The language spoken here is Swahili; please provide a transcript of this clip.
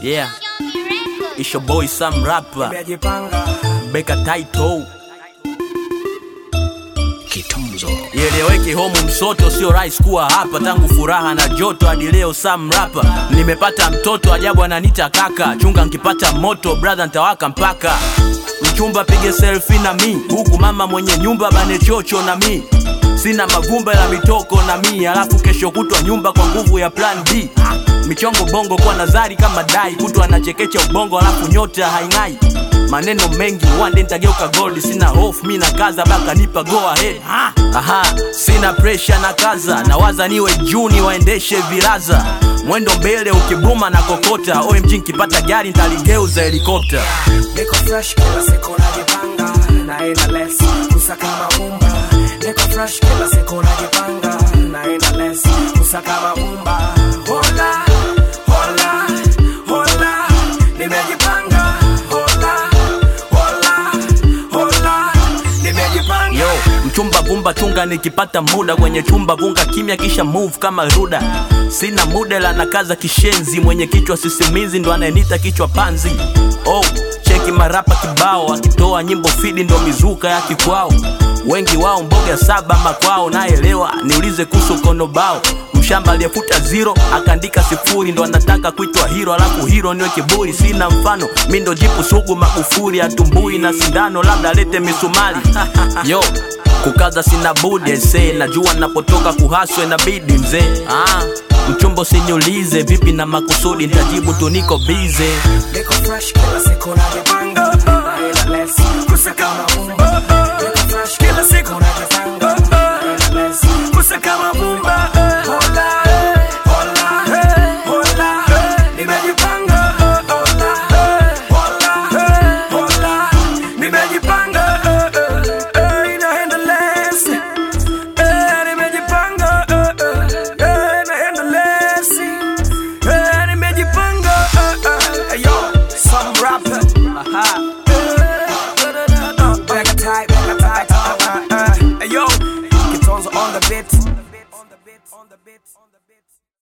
Yeah, it's your boy Sam Rapper, Nimejipanga Beka Title. Kitunzo Ieleweke homu msoto, sio rahisi kuwa hapa tangu furaha na joto hadi leo Sam Rapper. Nimepata mtoto ajabu ananita kaka, chunga nkipata moto brother ntawaka mpaka mchumba pige selfie na mi, huku mama mwenye nyumba bane chocho na mi sina mavumba la mitoko na mi, alafu kesho kutwa nyumba kwa nguvu ya plan B. Michongo bongo kwa nazari kama dai, kutwa anachekecha ubongo alafu nyota haing'ai maneno mengi one day nitageuka gold sina hofu mi na kaza baka nipa go ahead aha sina pressure na kaza nawaza niwe juu niwaendeshe vilaza mwendo mbele ukibuma na kokota omg nkipata gari ntaligeuza helikopta Niko fresh kila siku najipanga Naenda less kusaka mabumba Niko fresh kila siku najipanga Naenda less kusaka mabumba Hola, hola, hola Nimejipanga Hola, hola, hola Nimejipanga yo mchumba vumba chunga nikipata muda kwenye chumba vunga kimya kisha move kama ruda sina muda la nakaza kishenzi mwenye kichwa sisimizi ndo anayenita kichwa panzi oh cheki marapa kibao akitoa nyimbo fidi ndo mizuka ya kikwao wengi wao mboga saba makwao naelewa niulize kuhusu konobao mshamba aliyefuta zero akaandika sifuri ndo anataka kuitwa hiro alafu hiro niwe kiburi sina mfano mi ndo jipu sugu magufuri atumbui na sindano labda alete misumari yo kukaza sina budi se najua napotoka kuhaswe na bidi mzee ah, mchumbo sinyulize vipi na makusudi ntajibu tu niko bize Niko fresh kila siku najipanga Naenda less kusaka mabumba Niko fresh kila siku najipanga Naenda less kusaka mabumba Hola, hola, hola Nimejipanga Hola, hola, hola Nimejipanga Naenda less Nimejipanga Naenda less Eh, nimejipanga eh, eh, yo some rapper aha Back tight, back tight, uh, uh, uh, yo Kitonzo on the beat on the beat on the beat on the beat